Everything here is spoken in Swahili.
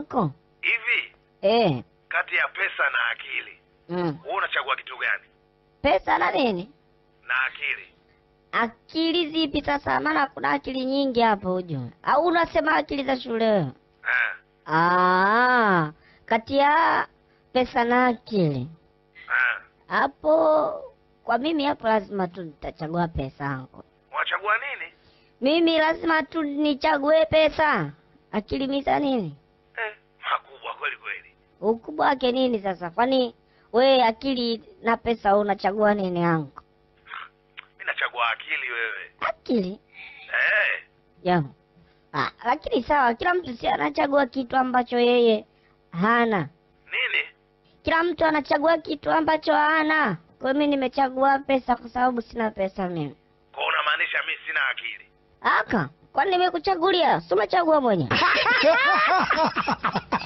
anko. Hivi Eh. kati ya pesa na akili, Mm. wewe unachagua kitu gani? Pesa na nini? Na akili. Akili zipi sasa? Maana kuna akili nyingi hapo ujue. Au unasema akili za shule wewe? Eh. Ah, kati ya pesa na akili Eh. hapo, kwa mimi hapo lazima tu nitachagua pesa yangu. Unachagua nini? Mimi lazima tu nichague pesa. Akili miza nini? Eh, makubwa kweli kweli. Ukubwa wake nini sasa? Kwani we akili na pesa unachagua nini yangu? Mimi nachagua akili wewe. Akili Eh. ya ah, lakini sawa, kila mtu si anachagua kitu ambacho yeye hana. Nini? Kila mtu anachagua kitu ambacho hana. Kwa hiyo mimi nimechagua pesa kwa sababu sina pesa mimi. Kwa unamaanisha mimi sina akili? Aka, kwani nimekuchagulia? Si umechagua mwenyewe?